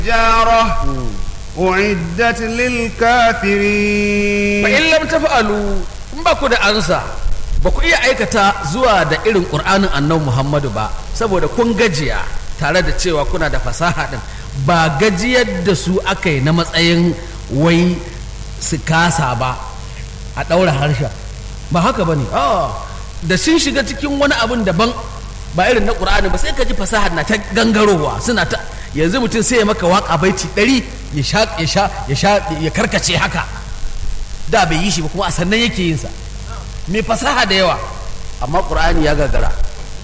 جارة أعدت للكافرين fa in lam tafa'alu in ba ku da ansa ba ku iya aikata zuwa da irin qur'anin annabi Muhammadu ba saboda kun gajiya tare da cewa kuna da fasaha din ba gajiyar da su aka yi na matsayin wai su kasa ba a ɗaura harshen ba haka ba ne da sun shiga cikin wani abin daban ba irin na ƙur'ani ba sai ka ji fasaha na ta gangarowa suna ta yanzu mutum sai ya maka waka baiti ɗari ya sha ya sha ya sha ya karkace haka da bai yi shi ba kuma a sannan yake yin sa mai fasaha da yawa amma ƙur'ani ya gagara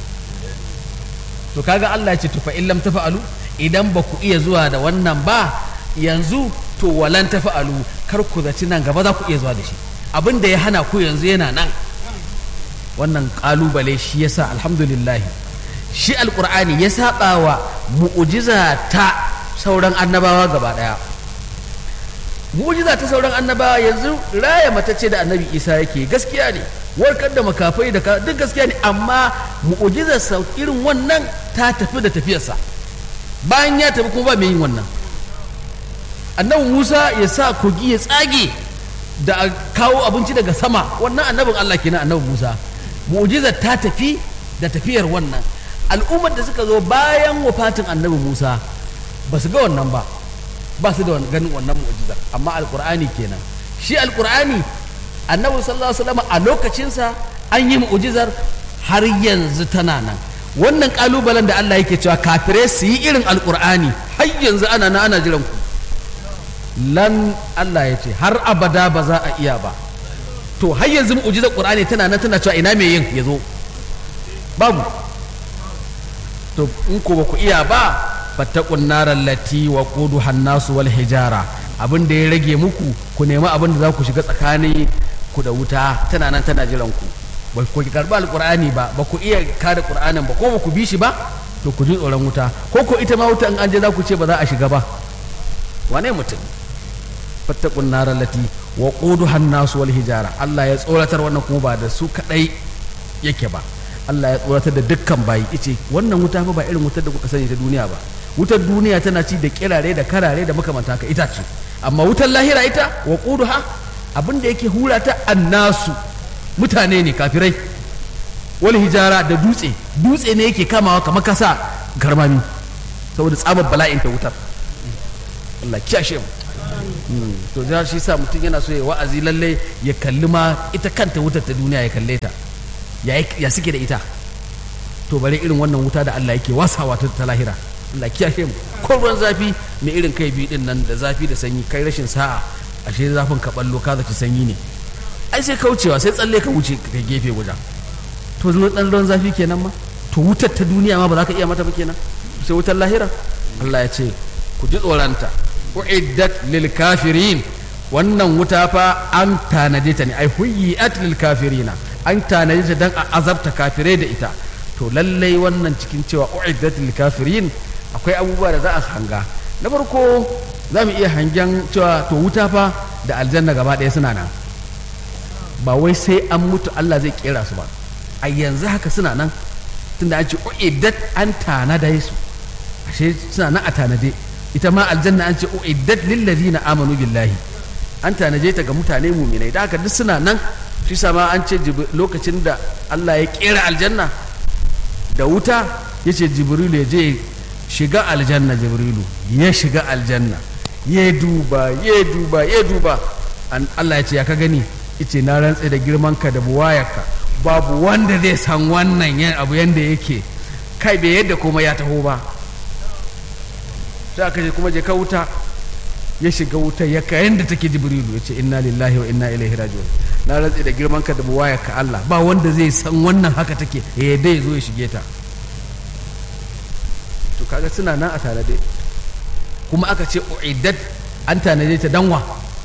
to kaga Allah ya ce to fa in lam tafa'alu idan ba ku iya zuwa da wannan ba yanzu to walan tafa'alu kar ku zaci nan gaba za ku iya zuwa da shi abin da ya hana ku yanzu yana nan wannan kalubale shi yasa alhamdulillah shi alqur'ani ya saba wa mu'jiza ta sauran annabawa gaba daya mu'jiza ta sauran annabawa yanzu raya matacce da annabi isa yake gaskiya ne warkar da makafai da duk gaskiya ne amma mu'jizar sa irin wannan ta tafi da tafiyarsa bayan ya tafi kuma ba mai yin wannan annabi musa ya sa kogi ya tsage da a kawo abinci daga sama wannan annabin allah kenan annabi musa mu'jizar ta tafi da tafiyar wannan al'ummar da suka zo bayan wafatin annabi musa ba su ga wannan ba ba su da ganin wannan mu'jizar amma alkur'ani kenan shi alkur'ani annabi sallallahu alaihi wasallam a lokacinsa an yi mu'jizar har yanzu tana nan wannan kalubalen da Allah yake cewa kafirai su yi irin alkur'ani har yanzu ana na ana jiran ku lan Allah ya ce har abada ba za a iya ba to har yanzu mu'jizar qur'ani tana nan tana cewa ina mai yin ya zo babu to in ko ba ku iya ba fattaqun naral lati wa quduha nasu wal hijara abin da ya rage muku ku nemi abin da za ku shiga tsakanin ku da wuta tana nan tana jiran ku ba ku karbi alqur'ani ba ba ku iya kada qur'anin ba ko ba ku bi shi ba to ku ji tsoron wuta ko ko ita ma wuta in an je za ku ce ba za a shiga ba wane mutum fattaqun naral lati wa quduha nasu wal hijara Allah ya tsoratar wannan kuma ba da su kadai yake ba Allah ya tsoratar da dukkan bayi ice wannan wuta fa ba irin wutar da kuka sani ta duniya ba wutar duniya tana ci da kirare da karare da makamanta ka ita ce amma wutar lahira ita wa quduha abin da yake hura ta annasu mutane ne kafirai wal hijara da dutse dutse ne yake kamawa kamar kasa garmami saboda tsabar bala'in ta wutar Allah kiyashe mu to da shi sa mutum yana so ya wa'azi lalle ya kalli ma ita kanta wutar ta duniya ya kalle ta ya suke da ita to bare irin wannan wuta da Allah yake wasawa ta lahira Allah kiyashe mu ko ruwan zafi mai irin kai biyu din nan da zafi da sanyi kai rashin sa'a ashe zafin ka ballo ka zaci sanyi ne ai sai kaucewa sai tsalle ka wuce ka gefe guda to zuwa dan ruwan zafi kenan ma to wutar ta duniya ma ba za ka iya mata ba kenan sai wutar lahira Allah ya ce ku ji tsoranta uiddat lil kafirin wannan wuta fa an tanade ta ne ai huyyat lil kafirina an tanade ta dan a azabta kafirai da ita to lallai wannan cikin cewa uiddat lil kafirin akwai abubuwa da za a hanga na farko za mu iya hangen cewa to wuta fa da aljanna gaba ɗaya suna nan ba wai sai an mutu Allah zai kera su ba a yanzu haka suna nan tunda an ce uiddat an tanada su ashe suna nan a tanade ita ma aljanna an ce uiddat lil ladina amanu billahi an tanaje ta ga mutane muminai da haka duk suna nan shi sama an ce lokacin da Allah ya kera aljanna da wuta ya ce jibrilu ya je shiga aljanna jibrilu ya shiga aljanna ya duba ya duba ya duba Allah ya ce ya ka gani ice na rantse da girman ka da buwayarka babu wanda zai san wannan abu yanda yake kai bai yadda kuma ya taho ba sai aka ce kuma je ka wuta ya shiga wuta ya kayan da take jibrilu ya ce inna lillahi wa inna ilaihi raji'un na rantsi da girman ka da buwaya ka Allah ba wanda zai san wannan haka take ya dai zo ya shige ta to kaga suna nan a tanade kuma aka ce uiddat an tanade ta danwa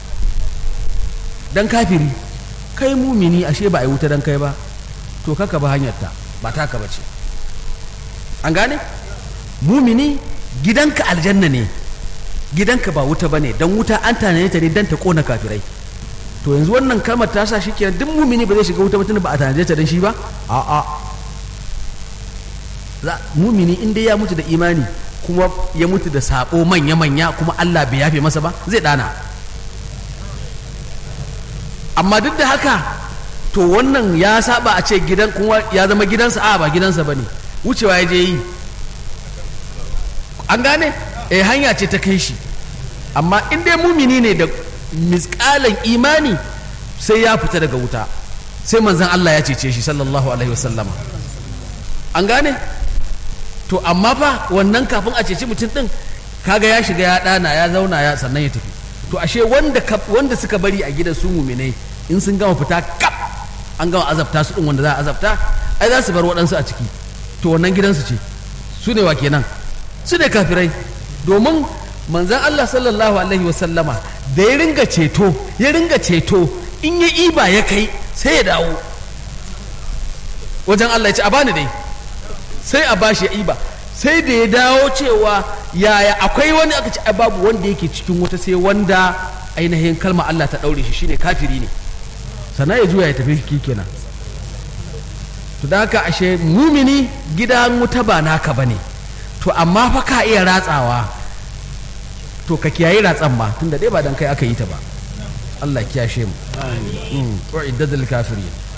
dan kafiri kai mumini ashe ba a yi wuta dan kai ba to kaka ba hanyar ta ba taka ba ce an gane mumini gidanka aljanna ne gidanka ba wuta bane dan wuta an tanade ta ne dan ta kona kafirai to yanzu wannan kalmar ta sa shi kenan duk mumini ba zai shiga wuta mutum ba a tanade ta dan shi ba a a za mumini in dai ya mutu da imani kuma ya mutu da sabo manya-manya kuma Allah bai yafe masa ba zai dana amma duk da haka to wannan ya saba a ce gidan kuma ya zama gidansa a ba gidansa ba ne wucewa ya je yi an gane eh hanya ce ta kai shi amma in dai mumini ne da misƙalan imani sai ya fita daga wuta sai manzan Allah ya cece shi sallallahu alaihi wasallama an gane to amma fa wannan kafin a ceci mutum din kaga ya shiga ya dana ya zauna ya sannan ya tafi to ashe wanda wanda suka bari a gidan su muminai in sun gama fita kap an gama azabta su din wanda za a azabta ai za su bar waɗansu a ciki to wannan gidansu ce su ne wa kenan su ne kafirai domin manzan Allah sallallahu alaihi wasallama da ya ringa ceto ya ringa ceto in ya iba ya kai sai ya dawo wajen Allah ya ce a bani dai sai a bashi ya iba sai da ya dawo cewa yaya akwai wani aka ce ai babu wanda yake cikin wuta sai wanda ainihin kalma Allah ta daure shi shine kafiri ne sannan ya juya ya tafi shi kenan to da haka ashe mumini gidan wuta ba naka bane to amma fa ka iya ratsawa to ka kiyaye ratsan ma tunda dai ba dan kai aka yi ta ba Allah kiyashe mu wa iddadul kafirin